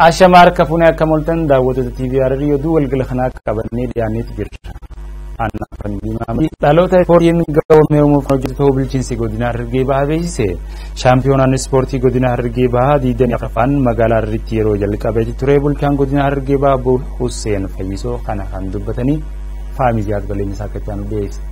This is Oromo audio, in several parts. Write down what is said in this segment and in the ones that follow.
Ashamaa harka fuunee akka moltan daawwattoota TV Hararii oduu walgala kanaa qabannee dhiyaanneetu jirra. Annafan Diimaa dhaloota ispoortiin gahoomee uumuuf hojjetu ta'uu bulchiinsi godina Harargee Bahaa beeksise. Shaampiyoonaan ispoortii godina Harargee Bahaa 24ffaan magaalaa Hararitti yeroo jalqabeeti ture bulchaan godina Harargee Bahaa Obbo Hussein Fayyisoo kana kan dubbatanii faamiiliyaat bal'eensa akka itti aanu dhiyeesse.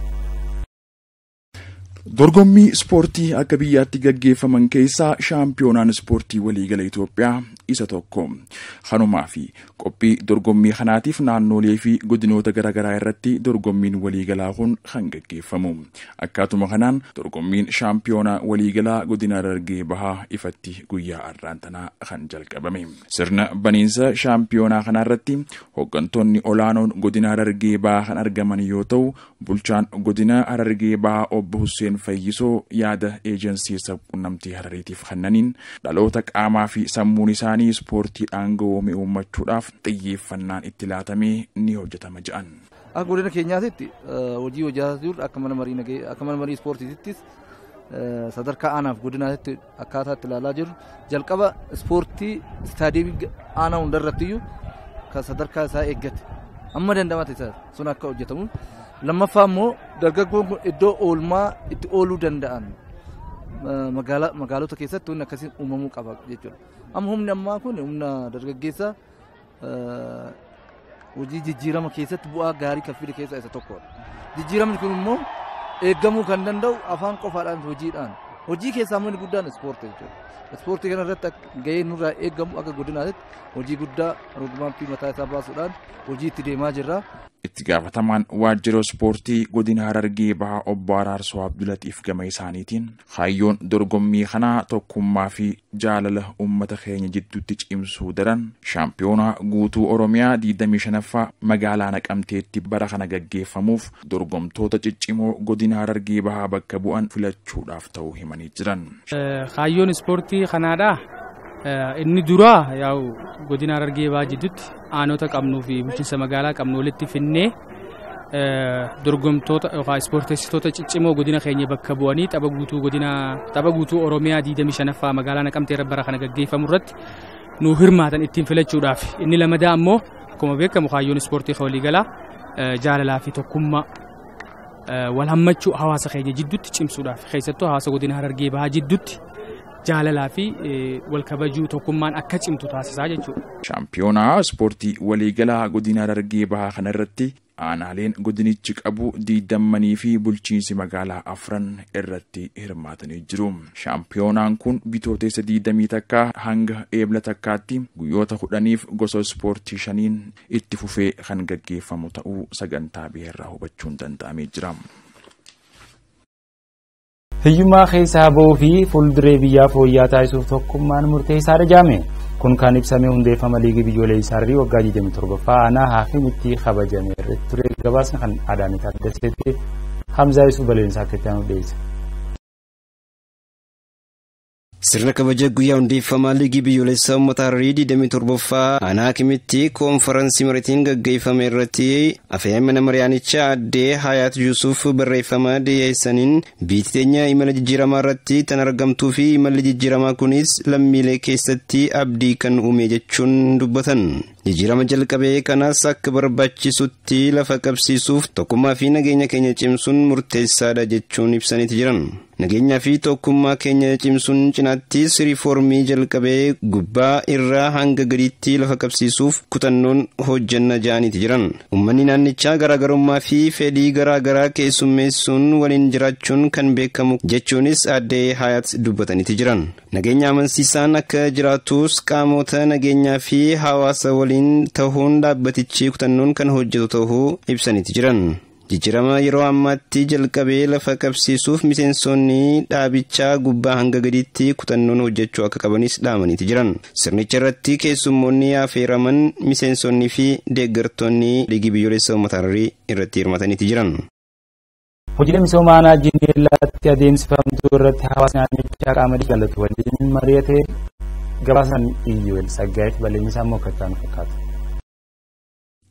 Dorgommii ispoortii akka biyyaatti gaggeeffaman keessaa shaampiyoonaan ispoortii waliigala Itoophiyaa isa tokko. Kanumaa fi qophii dorgommii kanaatiif naannolee fi godinoota garaagaraa irratti dorgommiin waliigalaa kun kan gaggeeffamu. Akkaatuma kanaan dorgommiin shaampiyoonaa waliigalaa godina Harargee Bahaa ifatti guyyaa har'aan tanaa kan jalqabame. Sirna baniinsa shaampiyoonaa kanarratti hooggantoonni olaanoon godina Harargee Bahaa kan argaman yoo ta'u bulchaan godina Harargee Bahaa obbo Hussein Fayyisoo yaada eejensii sabquunnamtii Harariitiif kennaniin dhaloota qaamaa fi sammuun isaanii ispoortiidhaan gahoome uummachuudhaaf xiyyeeffannaan itti laatamee ni hojjetama jedhan. Akka godina keenyaatti hojii hojjetaa jiru akka mana marii akka mana marii ispoortiittis sadarkaa aanaaf godinaatti akkaataa itti ilaalaa jirru jalqaba ispoortii istaadiyeemii aanaa hundarrattiyyuu kan sadarkaa isaa eeggate amma dandamate sun akka hojjetamu lammaffaa immoo dargaggoon kun iddoo oolmaa itti ooluu danda'an magaalota keessatti wanni akkasiin uumamuu qaba jechuudha. Amma humni ammaa kun humna dargaggeessaa hojii jijjiirama keessatti bu'aa gaarii kan fide keessaa isa tokkodha. Jijjiiramni kun immoo eeggamuu kan danda'u afaan qofaadhaan hojiidhaan. Hojii keessaa inni guddaan ispoortii jechuudha. Ispoortii kana irratti gahee nurraa eeggamu akka godinaatti hojii guddaa roodmaappii mataa isaa baasuudhaan hojii itti deemaa jirra. Itti gaafatamaan waajjira ispoortii godina Harargee Bahaa obbo Araarsoo Abdulatiif gama isaaniitiin kaayyoon dorgommii kanaa tokkummaa fi jaalala uummata keenya jidduutti cimsuu daran shaampiyoonaa guutuu Oromiyaa 25ffaa magaalaa Naqamteetti bara kana gaggeeffamuuf dorgomtoota ciccimoo godina Harargee Bahaa bakka bu'an filachuudhaaf ta'uu himanii jiran. Kaayyoon ispoortii kanaadhaa inni duraa yaa'u godina Harargee Bahaa jidduutti aanota qabnuu fi bulchiinsa magaalaa qabnu walitti finnee dorgomtoota yookaan ispoorteessitoota ciccimoo godina keenya bakka bu'anii tapha guutuu godina tapha guutuu Oromiyaa 25ffaa magaalaa Naqamtee bara kana gaggeeffamu irratti nu hirmaatan ittiin filachuudhaaf inni lamadaa ammoo akkuma beekamu kaayyoon ispoortii waliigalaa jaalalaa fi tokkummaa wal hammachuu hawaasa keenya jidduutti cimsuudhaaf keessattuu hawaasa godina Harargee Bahaa jidduutti jaalalaa fi wal kabajuu tokkummaan akka cimtu taasisaa jechuudha. Shaampiyoonaa ispoortii waliigalaa godina Harargee Bahaa kana irratti aanaaleen godinichi qabu diidammanii fi bulchiinsi magaalaa afran irratti hirmaatanii jiru. Shaampiyoonaan kun bitootessa diidamii takkaa hanga eebla takkaatti guyyoota kudhaniif gosa ispoortii shaniin itti fufee kan gaggeeffamu ta'uu sagantaa biheerraa hubachuun danda'amee jira. Hiyyummaa keessaa bahuu fi fuulduree biyyaa fooyya'aa taasisuuf tokkummaan murteessaadha jaame. Kun kan ibsame hundeeffama liigii biyyoolessaa Harrii waggaa 27ffaa aanaa haafiin itti kabajame irratti ture gabaasni kan Adaanii Taaddaseetti Hamzaa Yusuf Baleensaa akka itti aanu dhiyeesse. Sirna kabaja guyyaa hundeeffamaa liigii biyyoolessaa uummata Harrii 27ffaa aanaa kimitti koonfaransii mariitiin gaggeeffame irratti afyaa'ii mariyaanichaa addee Hayaat Yuusuf barreeffama dhiyeessaniin biyyi teenya imala jijjiiramaa irratti kan argamtuu fi imalli jijjiiramaa kunis lammiilee keessatti abdii kan uume jechuun dubbatan. Jijjiirama jalqabee kanas akka barbaachisutti lafa qabsiisuuf tokkummaa fi nageenya keenya cimsuun murteessaadha jechuun ibsaniiti jiran. Nageenyaa fi tokkummaa keenya cimsuun cinaattis riifoormii jalqabee gubbaa irraa hanga gadiitti lafa qabsiisuuf kutannoon hojjanna ja'aniiti jiran. Uummanni naannichaa garaagarummaa fi fedhii garaagaraa keessummeessuun waliin jiraachuun kan beekamu jechuunis addee hayaat dubbataniiti jiran. Nageenya amansiisaan akka jiraatus qaamota nageenyaa fi hawaasa waliin ta'uun dhaabbatichi kutannoon kan hojjetu ta'uu ibsaniiti jiran. Jijjiirama yeroo ammaatti jalqabee lafa qabsiisuuf miseensonni dhaabichaa gubbaa hanga gadiitti kutannoon hojjechuu akka qabanis dhaamaniiti jiran. Sirnicha irratti keessummoonni affeeraman miseensonnii fi deeggartoonni liigii biyyoolessaa uummata Harrii irratti hirmataniiti jiran. Hojiilee misoomaa aanaa Jinneellaatti adeemsifamtu irratti hawaasni naannichaa qaama jaalatu waliin mari'atee gabaasan iyyuu saggaa'eef bal'inni isaa immoo akka itti fakkaata.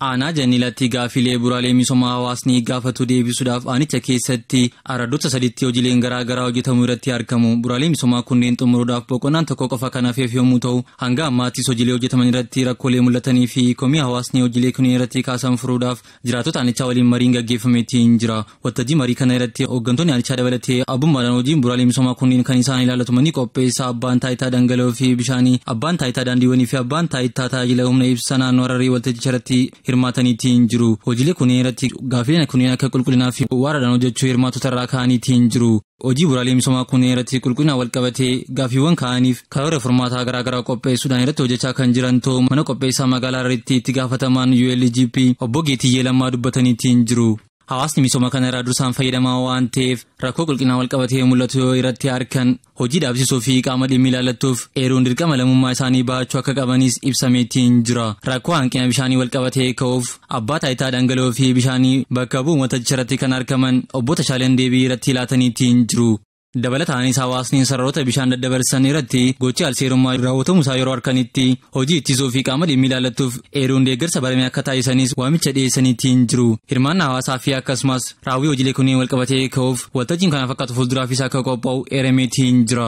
aanaa jannilatti gaafilee buraalee misoomaa hawaasni gaafatu deebisuudhaaf aanicha keessatti araddoota sadiitti hojiileen garaa garaa hojjetamuu irratti argamu buraalee misoomaa kunneen xumuruudhaaf boqonnaan tokko qofa kan hafeef yommuu ta'u hanga ammaattis hojiilee hojjetaman irratti rakkoolee mul'atanii fi komii hawaasni hojiilee kunneen irratti kaasan furuudhaaf jiraatota aanichaa waliin mariin gaggeeffameetiin jira waltajjii marii kana irratti hooggantoonni aanichaa dabalatee abbummaadhaan hojiin buraalee misoomaa kunneen kan isaan ilaalatumanii qopheessaa abbaan taayitaa dhangala'oo fi bishaanii abbaan taayitaa daandiiwwanii fi abbaan taayitaa tajaajila humna ibsaa naannoo hararii waltajjicha irratti hirmaataniitiin jiru hojiilee kunneen irratti gaafileen kunneen akka qulqullinaa fi waaraadhaan hojjechuu hirmaatota irraa ka'aniitiin jiru hojii buraalee misoomaa kunneen irratti qulqullina walqabatee gaafiiwwan ka'aniif karoora furmaataa garaa garaa qopheessuudhaan irratti hojjechaa kan jiran ta'u mana qopheessaa magaalaa Hararitti itti gaafatamaan ULGP obbo Geetiyyee Lammaa dubbataniitiin jiru. Hawaasni misooma kana irraa dursaan fayyadamaa waan ta'eef rakkoo qulqullinaa walqabatee mul'atu yoo irratti argan hojii dhaabsisuu fi qaama dhimmi ilaallattuuf eeruun dirqama lammummaa isaanii bahachuu akka qabanis ibsameetiin jira. Rakkoo hanqina bishaanii walqabatee ka'uuf abbaa taayitaa dhangala'oo fi bishaanii bakka bu'u waltajjicha irratti kan argaman obbo Tashaaleen deebii irratti laataniitiin jiru. dabalataanis hawaasni sararoota bishaan daddabarsan irratti gochi alseerummaa raawwatamu isaa yeroo harkanitti hojii ittisuu fi qaama dhimmi ilaallattuuf eeruun deeggarsa barame akka taasisanis waamicha dhiyeessaniitiin jiru hirmaannaa hawaasaa fi akkasumas raawwii hojiilee kunneen walqabatee ka'uuf waltajjiin kana fakkaatu fuulduraafis akka qophaa'u eerameetiin jira.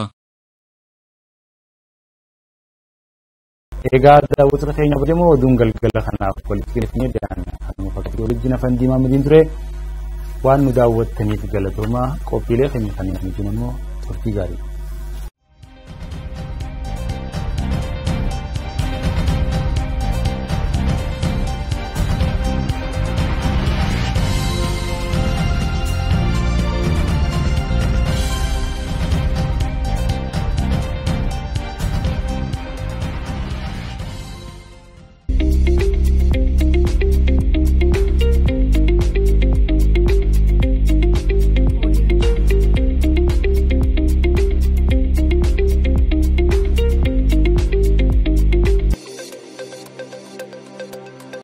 Egaa daawwattoota keenya kabajamoo oduun galgala kanaaf walitti galfannee dhiyaanne akkuma fakkii walitti nafan diimaa midiin ture. waan nu daawwattaniif galatoomaa qophiilee keenya kanneen immoo turtii gaarii.